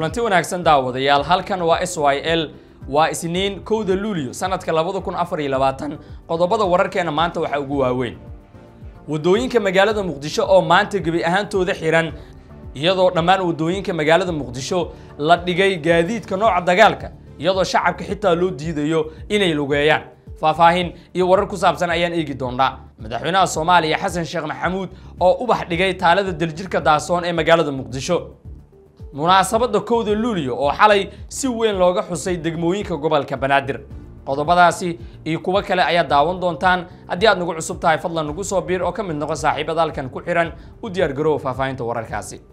kulanti wanaagsan daawadayaal halkan waa s y l waa isniin kowda luulyo sanadka labada kun afar iyo labaatan qodobada wararkeena maanta waxaa ugu waaweyn waddooyinka magaalada muqdisho oo maanta gebi ahaantooda xihan iyadoo dhammaan waddooyinka magaalada muqdisho la dhigay gaadiidka nooca dagaalka iyadoo shacabka xitaa loo diidayo inay lugeeyaan faahfaahin iyo warar ku saabsan ayaan eegi doonaa madaxweynaha soomaaliya xasan sheekh maxamuud oo ubax dhigay taalada daljirka daasoon ee magaalada muqdisho munaasabadda kowda luulyo oo xalay si weyn looga xusay degmooyinka gobolka banaadir qodobadaasi iyo kuwo kale ayaa daawan doontaan haddii aad nagu cusub tahay fadlan nagu soo biir oo ka mid noqo saaxiibada halkan ku xihan u diyaar garoowa faahfaahinta wararkaasi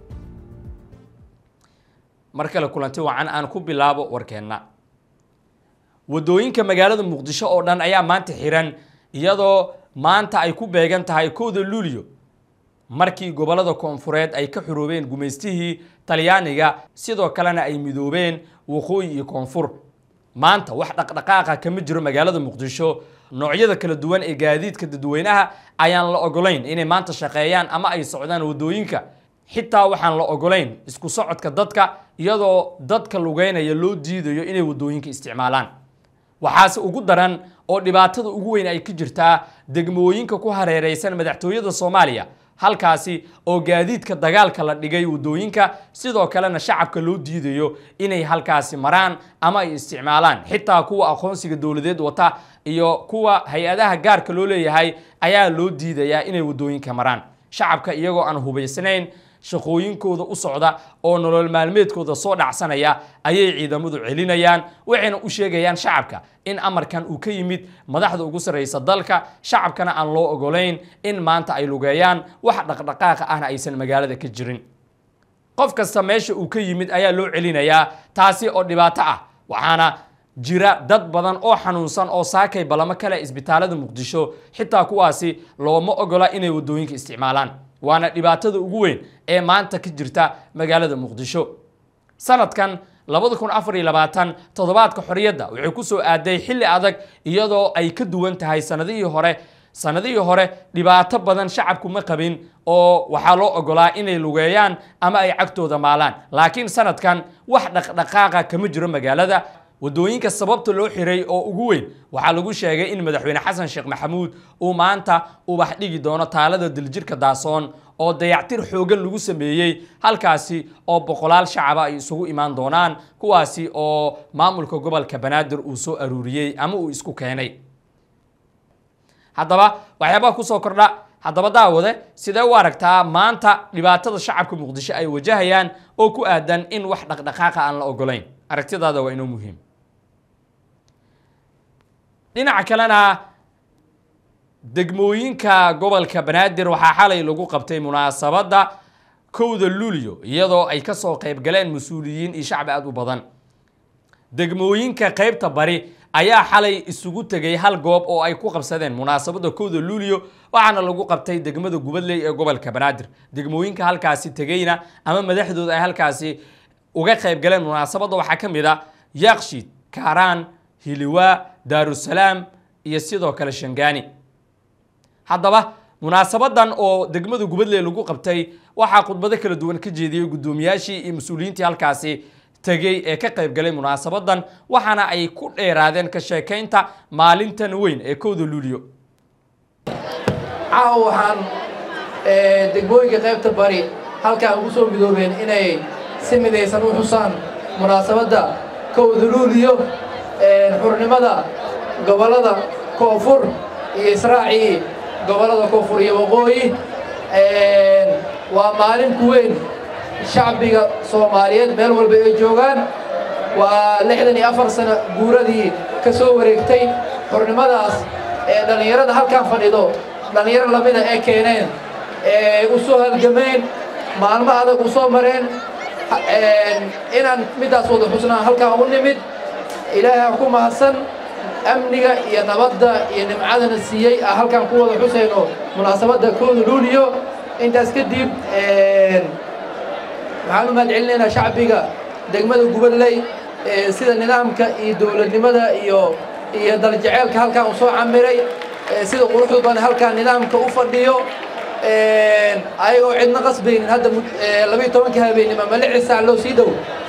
mar kale kulanti wacan aan ku bilaabo warkeenna waddooyinka magaalada muqdisho oo dhan ayaa maanta xihan iyadoo maanta ay ku beegan tahay kowda luulyo markii gobollada koonfureed ay ka xuroobeen gumaystihii talyaaniga sidoo kalena ay midoobeen waqooyi iyo koonfur maanta wax dhaqdhaqaaqa kama jiro magaalada muqdisho noocyada kala duwan ee gaadiidka dadweynaha ayaan la ogolayn inay maanta shaqeeyaan ama ay socdaan waddooyinka xitaa waxaan la ogolayn isku socodka dadka iyadoo dadka lugeynaya loo diidayo inay waddooyinka isticmaalaan waxaase ugu daran oo dhibaatada ugu weyn ay ka jirtaa degmooyinka ku hareereysan madaxtooyada soomaaliya halkaasi oo gaadiidka dagaalka la dhigay waddooyinka sidoo kalena shacabka loo diidayo inay halkaasi maraan ama ay isticmaalaan xitaa kuwa aqoonsiga dowladeed wata iyo kuwa hay-adaha gaarka loo leeyahay ayaa loo diidayaa inay waddooyinka maraan shacabka iyagoo aan hubaysnayn shaqooyinkooda u socda oo nolol maalmeedkooda soo dhacsanaya ayay ciidamadu celinayaan waxayna u sheegayaan shacabka in amarkan uu ka yimid madaxda ugu sarreysa dalka shacabkana aan loo ogolayn in maanta ay lugeeyaan wax dhaqdhaqaaqa ahna aysan magaalada ka jirin qof kasta meesha uu ka yimid ayaa loo celinayaa taasi oo dhibaato ah waxaana jira dad badan oo xanuunsan oo saakay balamo kale isbitaalada muqdisho xitaa kuwaasi looma ogola inay waddooyinka isticmaalaan waana dhibaatada ugu weyn ee maanta ka jirta magaalada muqdisho sanadkan labada kun afar iyo labaatan toddobaadka xorriyadda waxay ku soo aaday xilli adag iyadoo ay ka duwan tahay sanadihii hore sanadihii hore dhibaato badan shacabku ma qabin oo waxaa loo ogolaa inay lugeeyaan ama ay cagtooda maalaan laakiin sanadkan wax dhaqdhaqaaqa kama jiro magaalada waddooyinka sababta loo xiray oo ugu weyn waxaa lagu sheegay in madaxweyne xasan sheekh maxamuud uu maanta ubax dhigi doono taalada diljirka daasoon oo dayactir xoogan lagu sameeyey halkaasi oo boqolaal shacaba ay isugu imaan doonaan kuwaasi oo maamulka gobolka banaadir uu soo aruuriyey ama uu isku keenay haddaba waxyaabaha kusoo kordha haddaba daawade sidee u aragtaa maanta dhibaatada shacabka muqdisho ay wajahayaan oo ku aadan in wax dhaqdhaqaaqa aan la ogolayn aragtidaada waa inoo muhiim dhinaca kalena degmooyinka gobolka banaadir waxaa xalay lagu qabtay munaasabadda kowda luulyo iyadoo ay ka soo qayb galeen mas-uuliyiin iyo shacbi aada u badan degmooyinka qaybta bari ayaa xalay isugu tegay hal goob oo ay ku qabsadeen munaasabadda kowda luulyo waxaana lagu qabtay degmada gubadley ee gobolka banaadir degmooyinka halkaasi tegeyna ama madaxdooda ay halkaasi uga qayb galeen munaasabadda waxaa ka mid a yaaqshiid kaaraan hiliwaa daarusalaam iyo sidoo kale shangaani haddaba munaasabadan oo degmada gubadley lagu qabtay waxaa khudbado kala duwan ka jeediyey guddoomiyaashii iyo mas-uuliyiintii halkaasi tegey ee ka qayb galay munaasabadan waxaana ay ku dheeraadeen ka sheekaynta maalintan weyn ee kowda luulyo caawa waxaan degmooyinka qaybta bari halkaan ugu soo midoobeen inay si midaysan u xusaan munaasabadda kowda luuliyo xurnimada gobollada koonfur iyo israacii gobollada koonfur iyo waqooyi waa maalin ku weyn shacbiga soomaaliyeed meel walba ay joogaan waa lixdan iyo afar sano guuradii ka soo wareegtay xurnimadaas ee dhallinyarada halkaan fadhido dhallinyaro lamida ee keeneen ee u soo halgameen maalmo adag u soo mareen inaan middaas wada xusnaan halkaan u nimid ilaahay ku mahadsan amniga iyo nabadda iyo nimcadana siiyey ah halkaan ku wada xusayno munaasabadda kooda luuliyo intaas kadib waxaan u mahad celinaynaa shacbiga degmada gubadley sida nidaamka iyo dowladnimada iyo iyo daljeceelka halkaan u soo camiray sida quruxda badan halkaan nidaamka u fadhiyo ayagoo cidna qasbaynin hadda labiiyo tobanka habeenimo ma lixi saac loo sii dhow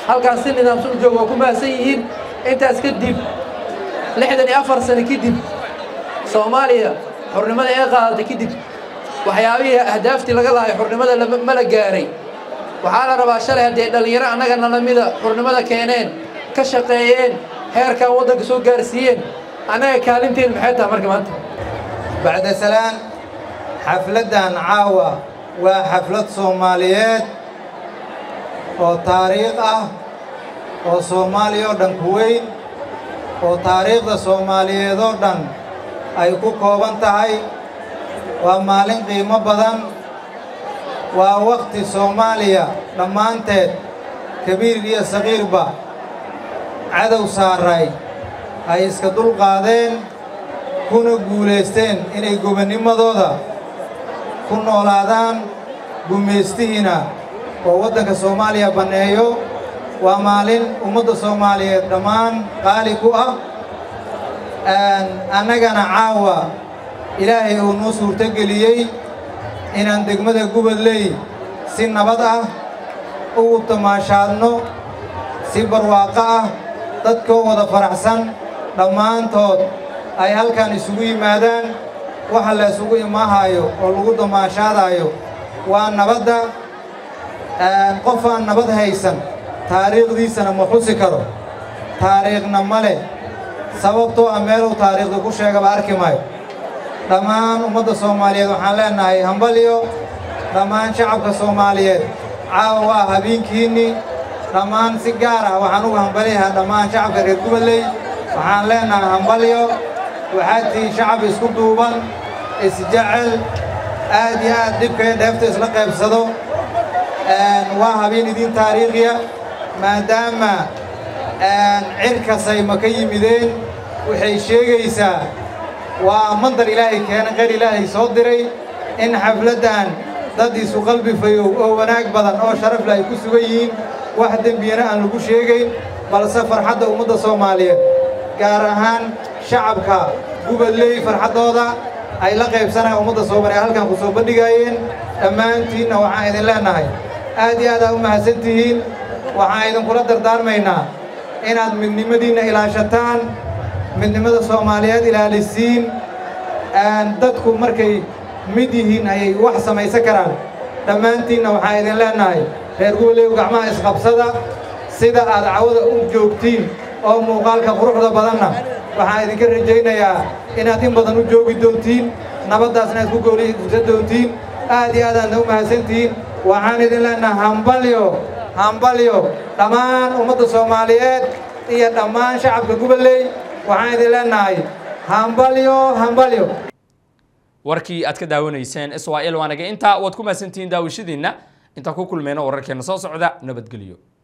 halkaan si nidaamsan u jooga waa ku mahadsan yihiin intaas kadib lixdan iyo afar sano kadib soomaaliya xurnimada ee qaadatay kadib waxyaabihii ahdaaftii laga lahay xurnimada ma la gaaray waxaa la rabaa shalay haddii dhallinyaro annaga nalamida xurnimada keeneen ka shaqeeyeen heerkan waddanka soo gaarsiiyeen annaga kaalinteen maxay tahay marka maanta bacda salaan xafladdan caawa waa xaflad soomaaliyeed oo taariikh ah oo soomaaliya oo dhan ku weyn oo taariikhda soomaaliyeed oo dhan ay ku kooban tahay waa maalin qiimo badan waa wakhti soomaaliya dhammaanteed kabiir iyo saqiirba cadow saaray ay iska dulqaadeen kuna guulaysteen inay gobannimadooda ku noolaadaan gumaystihiina oo waddanka soomaaliya banneeyo waa maalin ummadda soomaaliyeed dhammaan qaali ku ah annagana caawa ilaahay uu noo suurtogeliyey inaan degmada gubadley si nabad ah ugu tamaashaadno si barwaaqo ah dadkoo wada faraxsan dhammaantood ay halkan isugu yimaadaan waxa la isugu imaahaayo oo lagu damaashaadaayo waa nabadda qof aan nabad haysan taariikhdiisana ma xusi karo taariikhna ma leh sababtoo ah meeluu taariikhda ku sheegaba arki maayo dhammaan ummadda soomaaliyeed waxaan leennahay hambalyo dhammaan shacabka soomaaliyeed caawa waa habeenkiinnii dhammaan si gaar ah waxaan uga hambalyahaa dhammaan shacabka reer gubadley waxaan leennahay hambalyo waxaad tihiin shacab isku duuban isjecel aad iyo aad dhibkaya dheefta isla qaybsado waa habeen idiin taariikhiya maadaama cirkasay ma ka yimideen waxay sheegaysaa waa mandar ilaahay keena qeyr ilaahay soo diray in xafladdan dad isu qalbi fayow oo wanaag badan oo sharafle ay ku sugan yihiin wax dembiyana aan lagu sheegayn balse farxadda ummadda soomaaliyeed gaar ahaan shacabka gubadley farxaddooda ay la qaybsanayaan ummadda soomaaliya halkan ku soo bandhigaayeen dhammaantiinna waxaan idin leennahay aad iyo aad aa u mahadsan tihiin waxaan idinkula dardaarmaynaa inaad midnimadiinna ilaashataan midnimada soomaaliyeed ilaalisiin dadku markay mid yihiin ayay wax samaysan karaan dhammaantiinna waxaan idin leennahay reer gubaleew gacmaha isqabsada sida aad cawada u joogtiin oo muuqaalka quruxda badanna waxaan idinka rajaynayaa inaad in badan u joogi doontiin nabaddaasna aad ku goolisa doontiin aad iyo aadaadna u mahadsantihiin waxaan idin leennahay hambalyo hambalyo dhammaan ummadda soomaaliyeed iyo dhammaan shacabka gubadley waxaan idin leennahay hambalyo hambalyo warkii aad ka daawanayseen israa'il waanaga intaa waad ku mahadsantihiin daawashadiinna intaan ku kulmayno wararkeena soo socda nabadgelyo